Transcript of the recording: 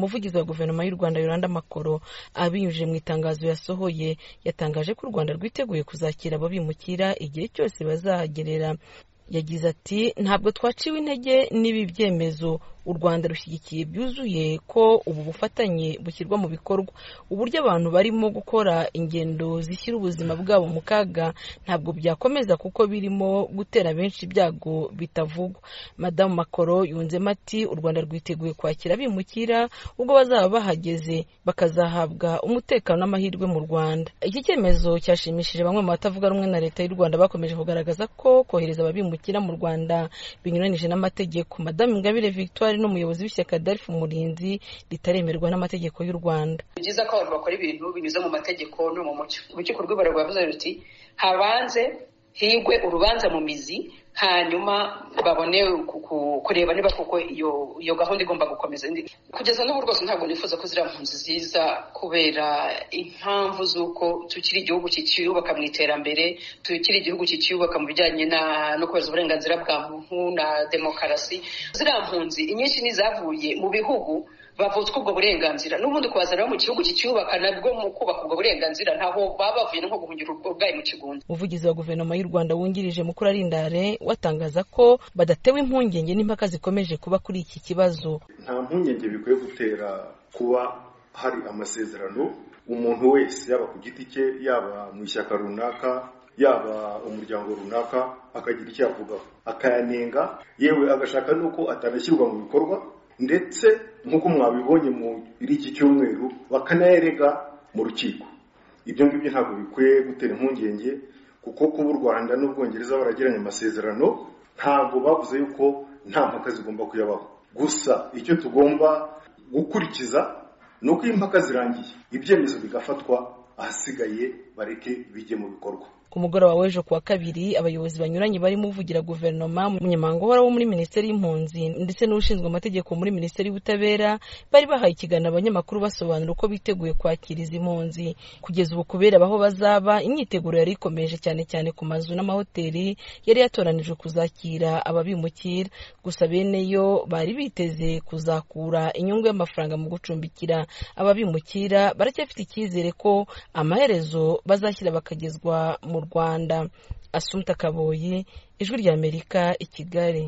umuvugizi wa guverinoma y'u rwanda yolanda makoro abinyujije mu itangazo yasohoye yatangaje ko u rwanda rwiteguye kuzakira ababimukira igihe cyose bazahagerera yagize ati ntabwo twaciwe intege n'ibi byemezo u rwanda rushyigikiye byuzuye ko ubu bufatanye bushyirwa mu bikorwa uburyo abantu barimo gukora ingendo zishyira ubuzima bwabo mu kaga ntabwo byakomeza kuko birimo gutera benshi ibyago bitavugwa madamu makoro yunzemo ati u rwanda rwiteguye kwakira abimukira ubwo bazaba bahageze bakazahabwa umutekano n'amahirwe mu rwanda iki cyemezo cyashimishije bamwe mu batavuga rumwe na leta y'u rwanda bakomeje kugaragaza ko kohereza ababimukira mu rwanda binyuranyije n'amategeko madamu ingabire victoire n'umuyobozi w'ishyaka darifu umurinzi ritaremerwa n'amategeko y'u rwanda ni byiza ko abantu bakora ibintu binyuze mu mategeko no mu mucyo urukiko rw'ibarwa yavuze ruti habanze higwe urubanza mu mizi hanyuma babone kureba niba koko iyo gahunda igomba gukomeza kugeza n'ubu rwose ntabwo nifuza ko ziriya mpunzi ziza kubera impamvu z'uko tukiri igihugu kikiyubaka mu iterambere tukiri igihugu kikiyubaka mu bijyanye no kubahiriza uburenganzira bwa muntu na demokarasi ziriya mpunzi inyinshi n'izavuye mu bihugu bavutswa ubwo burenganzira n'ubundi kubazana bo mu gihugu kicyubaka nabwo mu kubaka ubwo burenganzira ntaho baba bavuye nko guhungira ubwayi mu kigunda umuvugizi wa guverinoma y'u rwanda wungirije mukuru arindare batangaza ko badatewe impungenge n'impaka zikomeje kuba kuri iki kibazo nta mpungenge bikwiye gutera kuba hari amasezerano umuntu wese yaba ku giti cye yaba mu ishyaka runaka yaba umuryango runaka akagira icyo avugaho akayanenga yewe agashaka n'uko atanashyirwa mu bikorwa ndetse nk'uko mwabibonye muri iki cyumweru bakanayerega mu rukiko ibyo ngibyo ntabwo bikwiye gutera impungenge kuko kuba u rwanda n'ubwongereza baragiranye amasezerano ntabwo bavuze yuko nta mpaka zigomba kuyabaho gusa icyo tugomba gukurikiza ni uko iyo impaka zirangiye ibyemezo bigafatwa ahasigaye bareke bijye mu bikorwa ku mugoroba w'ejo kuwa kabiri abayobozi banyuranye barimo uvugira guverinoma umunyamabanga uhora wo muri minisiteri y'impunzi ndetse n'ushinzwe amategeko muri minisiteri y'ubutabera bari bahaye ikiganiro abanyamakuru basobanura uko biteguye kwakira izi mpunzi kugeza ubu kubera aho bazaba imyiteguro yari ikomeje cyane cyane ku mazu n'amahoteli yari yatoranijwe kuzakira ababimukira gusa bene yo bari biteze kuzakura inyungu y'amafaranga mu gucumbikira ababimukira baracyafite icyizere ko amaherezo bazashyira bakagezwa mu rwanda asumta kaboyi ijwi ry'amerika i kigali